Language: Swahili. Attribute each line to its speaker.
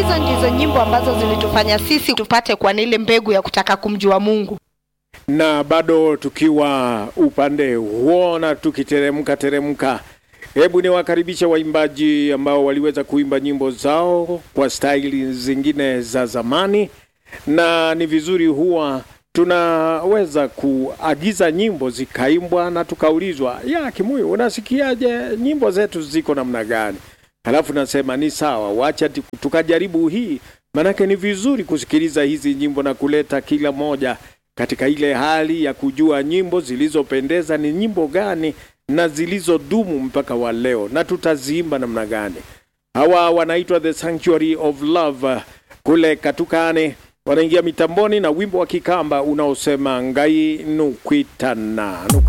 Speaker 1: hizo ndizo nyimbo ambazo zilitufanya sisi tupate kwa ile mbegu ya kutaka kumjua Mungu.
Speaker 2: na bado tukiwa upande huo na tukiteremka teremka, hebu niwakaribishe waimbaji ambao waliweza kuimba nyimbo zao kwa staili zingine za zamani, na ni vizuri huwa tunaweza kuagiza nyimbo zikaimbwa na tukaulizwa, ya Kimuyu, unasikiaje nyimbo zetu ziko namna gani? Halafu nasema ni sawa, wacha ti- tukajaribu hii, manake ni vizuri kusikiliza hizi nyimbo na kuleta kila moja katika ile hali ya kujua nyimbo zilizopendeza ni nyimbo gani na zilizodumu mpaka wa leo, na tutaziimba namna gani. Hawa wanaitwa The Sanctuary of Love uh, kule Katukane, wanaingia mitamboni na wimbo wa Kikamba unaosema ngai nukwitana